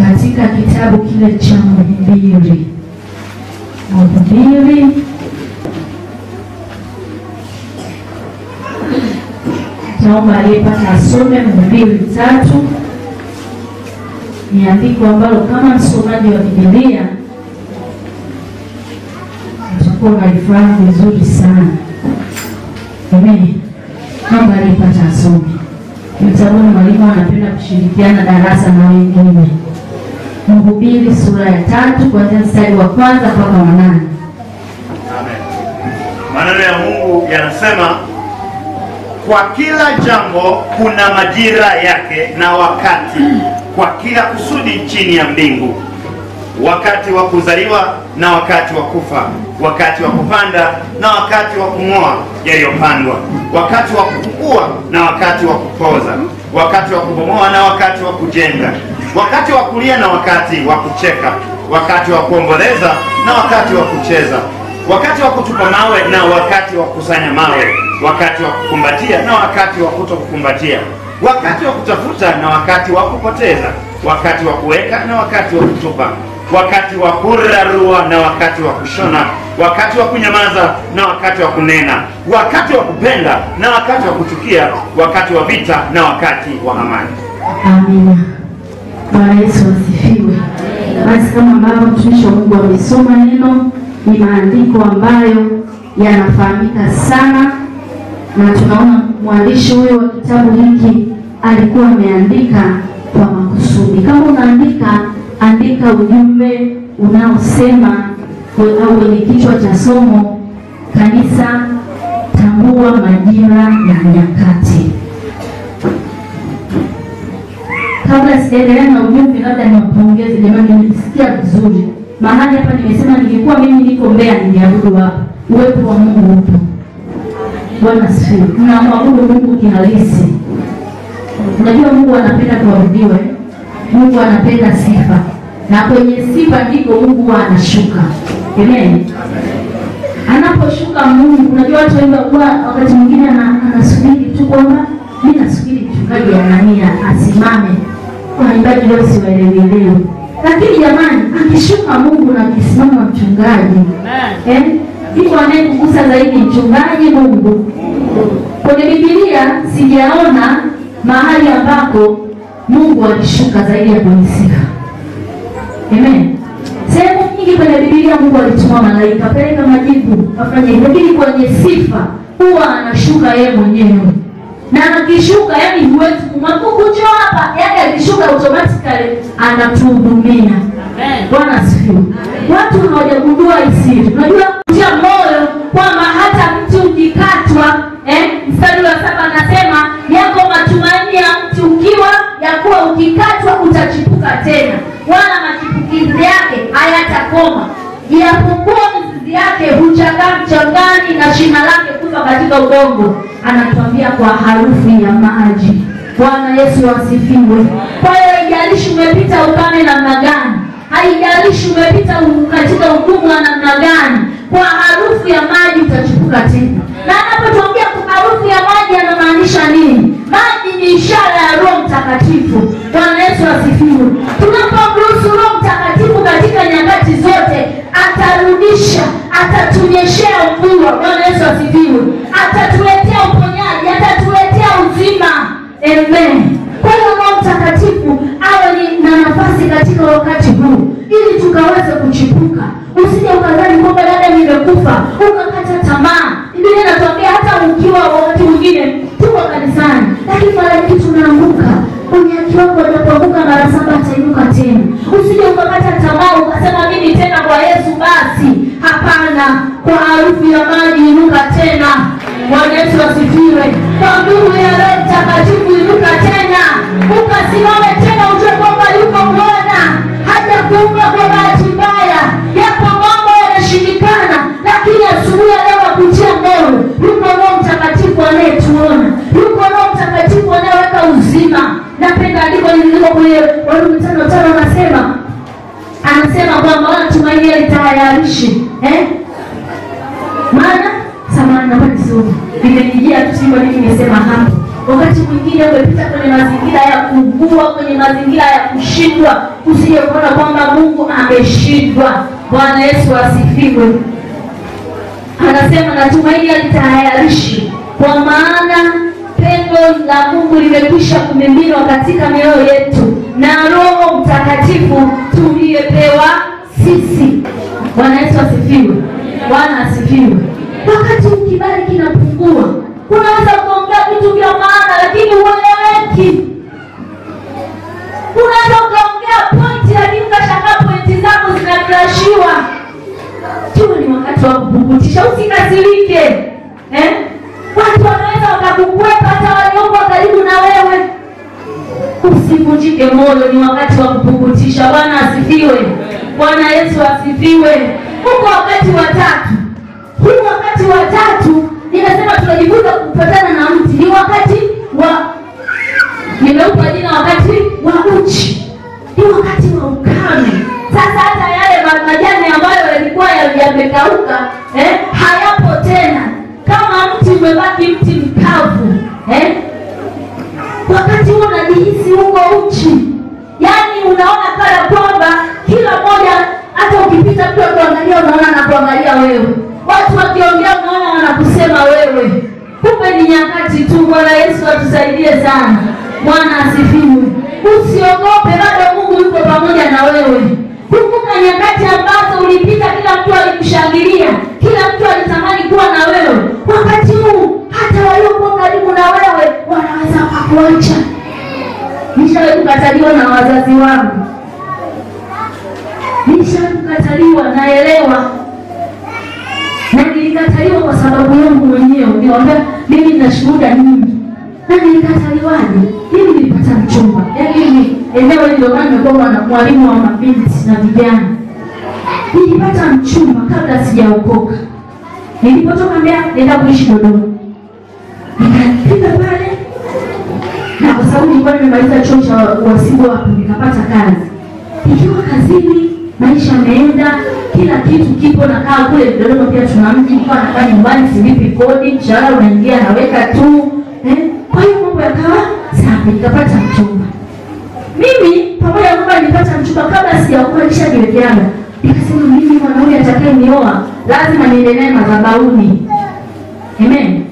katika kitabu kile cha Mhubiri. Mhubiri naomba aliyepata asome Mhubiri tatu. Ni andiko ambalo kama msomaji wa Biblia utakuwa unalifahamu vizuri sana. Amen. Naomba aliyepata asome. Mtabuni mwalimu anapenda kushirikiana darasa na wengine. Mhubiri sura ya tatu kuanzia mstari wa kwanza mpaka wa nane. Amen. Maneno ya Mungu yanasema kwa kila jambo kuna majira yake na wakati, kwa kila kusudi chini ya mbingu, wakati wa kuzaliwa na wakati wa kufa, wakati wa kupanda na wakati wa kung'oa yaliyopandwa, wakati wa kukua na wakati wa kupoza, wakati wa kubomoa na wakati wa kujenga, wakati wa kulia na wakati wa kucheka, wakati wa kuomboleza na wakati wa kucheza wakati wa kutupa mawe na wakati wa kukusanya mawe, wakati wa kukumbatia na wakati wa kutokukumbatia, wakati wa kutafuta na wakati wa kupoteza, wakati wa kuweka na wakati wa kutupa, wakati wa kurarua na wakati wa kushona, wakati wa kunyamaza na wakati wa kunena, wakati wa kupenda na wakati wa kuchukia, wakati wa vita na wakati wa amani. Amina. Bwana Yesu asifiwe. Basi kama ambavyo mtumishi wa Mungu amesoma neno, ni maandiko ambayo yanafahamika sana, na tunaona mwandishi huyo wa kitabu hiki alikuwa ameandika kwa makusudi. Kama unaandika, andika ujumbe unaosema au wenye kichwa cha somo, kanisa tambua majira ya nyakati. Kabla sijaendelea na ujumbe, labda niwapongeze jamani, nimesikia vizuri mahali hapa. Nimesema ningekuwa mimi niko Mbeya ningeabudu hapa. Uwepo wa Mungu upo. Bwana asifiwe. Tunamwabudu Mungu kihalisi. Unajua Mungu anapenda kuabudiwa, eh? Mungu anapenda sifa, na kwenye sifa ndiko Mungu huwa anashuka. Amen. Anaposhuka Mungu, unajua watu wengi huwa wakati mwingine ana- anasubiri tu kwamba mimi nasubiri mchungaji Anania asimame waimbaji leo siwaelewelewe, lakini jamani, akishuka Mungu na akisimama mchungaji eh, iko anayekugusa zaidi mchungaji Mungu. Kwenye Biblia sijaona mahali ambako Mungu alishuka zaidi ya kwenye sifa. Amen. Sehemu nyingi kwenye Biblia Mungu alituma malaika peleka majibu afanye hivyo, lakini kwenye sifa huwa anashuka yeye mwenyewe na akishuka, yani huwezi kumwabuku njoo hapa, yani akishuka automatically anatuhudumia. Bwana asifiwe. Watu hawajagundua isiri. Unajua kutia moyo kwamba hata mti ukikatwa, eh, mstari wa saba anasema yako matumaini ya mti ukiwa ya kuwa ukikatwa utachipuka tena, wala machipukizi yake hayatakoma, japokuwa mizizi yake huchakaa mchangani na shina lake kufa katika udongo. Anatuambia kwa harufu ya maji. Bwana Yesu asifiwe. Kwa hiyo haijalishi umepita ukame namna gani, haijalishi umepita u- katika ugumu wa namna gani, kwa harufu ya maji utachipuka tena. Na anapotuambia kwa harufu ya maji anamaanisha nini? Maji ni ishara ya Roho Mtakatifu. Bwana Yesu asifiwe. Tunapomruhusu Roho Mtakatifu katika nyakati zote, atarudisha, atatunyeshea mvua. Bwana Yesu asifiwe. Atatuletea uponyaji, atatuletea uzima. Amen. Kwa hiyo Roho Mtakatifu awe ni na nafasi katika wakati huu ili tukaweze kuchipuka. Usije ukadhani kwamba dada nimekufa ukakata tamaa. Biblia inatuambia hata ukiwa wakati mwingine tuko kanisani, lakini mara nyingi tunaanguka. Unyaki wako anapoanguka mara saba atainuka tena. Usije ukakata tamaa ukasema mimi tena kwa Yesu basi. Hapana, kwa harufu ya maji inuka tena. Bwana Yesu asifiwe. Kwa nguvu ya Roho Mtakatifu inuka tena, ukasimame tena, ujue kwamba yuko Bwana, haja kuumba kwa bahati mbaya. Yapo mambo yanashindikana, lakini asubuhi ya leo akutia moyo, yuko Roho Mtakatifu anayetuona, yuko Roho Mtakatifu anayeweka uzima. Napenda andiko lililiko kwenye Warumi tano tano, anasema anasema kwamba wala tumaini litayarishi eh? maana samani naomba nisome, nimenijia tu sivyo nini nimesema hapo. wakati mwingine umepita kwenye mazingira ya kuugua, kwenye mazingira ya kushindwa, usije kuona kwamba Mungu ameshindwa. Bwana Yesu asifiwe. Anasema natumaini alitayarishi, kwa maana pendo la Mungu limekwisha kumiminwa katika mioyo yetu na Roho Mtakatifu tuliyepewa sisi. Bwana Yesu asifiwe. Bwana asifiwe. Wakati kibali kinapungua, unaweza ukaongea vitu vya maana, lakini hueleweki. Unaweza ukaongea pointi, lakini ukashangaa pointi zako zinakrashiwa. Tuwe ni wakati wa kupukutisha, usikasirike eh? Watu wanaweza wakakukwepa, hata walioko karibu na wewe. Usivunjike moyo, ni wakati wa kupukutisha. Bwana asifiwe. Bwana Yesu asifiwe. Huko wakati wa tatu, huu wakati wa tatu ninasema tunajifunza kupatana na mti, ni wakati wa nimeupa jina wakati wa uchi, ni wakati wa ukame. Sasa hata yale ma- majani ambayo yalikuwa ya- yamekauka eh, hayapo tena, kama mti umebaki mti mkavu eh, wakati huo unajihisi huko uchi, yaani unaona kana kwamba kila mmoja, hata ukipita mtu akuangalia, unaona anakuangalia wewe, watu wakiongea, unaona wanakusema wewe. Kumbe ni nyakati tu. Bwana Yesu atusaidie sana. Bwana asifiwe. Usiogope, bado Mungu yuko pamoja na wewe. Kumbuka nyakati ambazo ulipita, kila mtu alikushangilia, kila mtu alitamani kuwa na wewe. Wakati huu hata waliokuwa karibu na wewe wanaweza wakakuacha. Nishawahi kukataliwa na wazazi wangu, nishawahi kukataliwa, naelewa na nilikataliwa kwa sababu yangu mwenyewe. Niwaambia mimi nina shuhuda nyingi, na nilikataliwaje? Mimi nilipata mchumba, yaani mimi eneo hili ndio maana nimekuwa na mwalimu wa mabinti na vijana. Nilipata mchumba kabla sijaokoka. Nilipotoka Mbeya nenda kuishi Dodoma, nikafika pale na kwa sababu nilikuwa nimemaliza chuo cha uhasibu hapo, nikapata kazi. Nikiwa kazini, maisha yameenda, kila kitu kipo, nakaa kule Dodoma, pia tuna mji, nilikuwa nakaa nyumbani, silipi kodi, mshahara unaingia, naweka tu eh. Kwa hiyo mambo yakawa safi, nikapata mchumba. Mimi pamoja na kwamba nilipata mchumba kabla sijaokoka, nishajiwekeaga nikasema, mimi mwanaume atakaye nioa lazima niende naye madhabahuni. Amen.